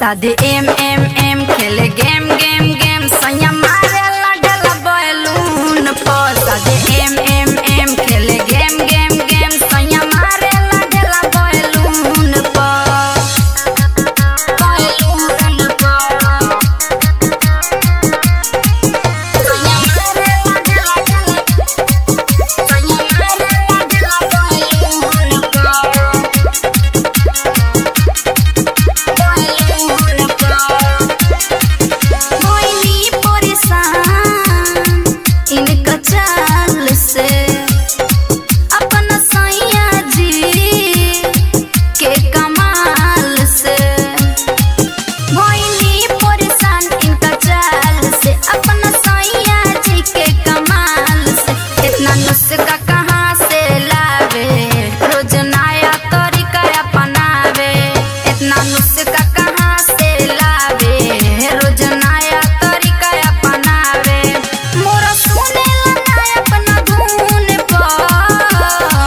सादे aim aim aim खेले game game game सैया मारे लगल बैलून पर सादे एम एम एम खेले गेम गेम गेम सैया मारे लगल बैलून पर बैलून पर सैया मारे लगल सैया मारे लगल बैलून पर मोइनी परेशान इनका चाल से अपना सैया जी के कमाल से मोइनी परेशान इनका चाल से अपना सैया जी के कमाल से इतना नुस्खा कहाँ से लावे रोज नया तरीका अपनावे इतना नुस्खा कहाँ से लावे रोज नया तरीका अपनावे मोरा सुने लगा अपना धुन पर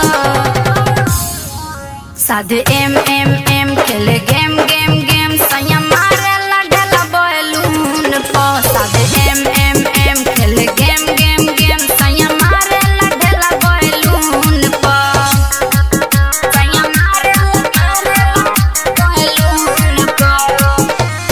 साधे एम एम एम खेले गेम गेम गेम सैया मारे लगल बैलून पर साधे एम एम एम खेले गेम गेम गेम सैया मारे लगल बैलून पर सैया मारे लगल बैलून पर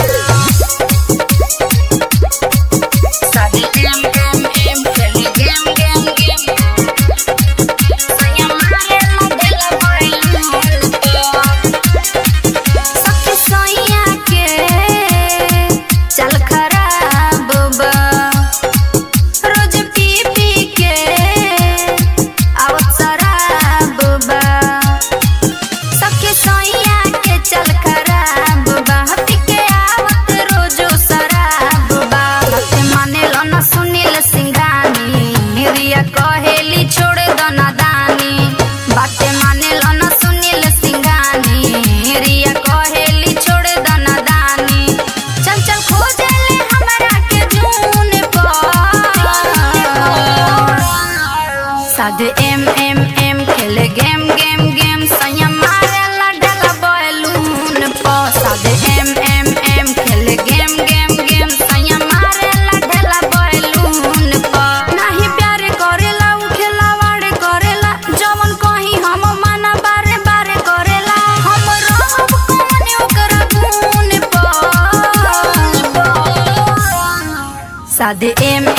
साधे एम एम एम खेले गेम गेम गेम सैया मारे लगल बैलून पर सखी सैया के चल खराब बा रोज पी पी के आवत शराब बा सखी सैया के चल खराब बा हती के आवत रोजो शराब बा हत मानेल न सुनील सिंघानी रिया कहेली छोड़ दो नादानी बाते मानेल न सुनील सिंघानी रिया कहेली छोड़ दो नादानी चल चल खोजेले हमरा के जून पर साधे एम एम एम खेले गेम गेम गेम सैया मारे लगल बैलून पर साधे एम एम एम खेले गेम गेम गेम सैया मारे लगल बैलून पर नाही प्यार करेला उ खेलावाड़ करेला जवन कहीं हम माना बारे बारे करेला हम रहब कौन ओकरा गुण पर साधे एम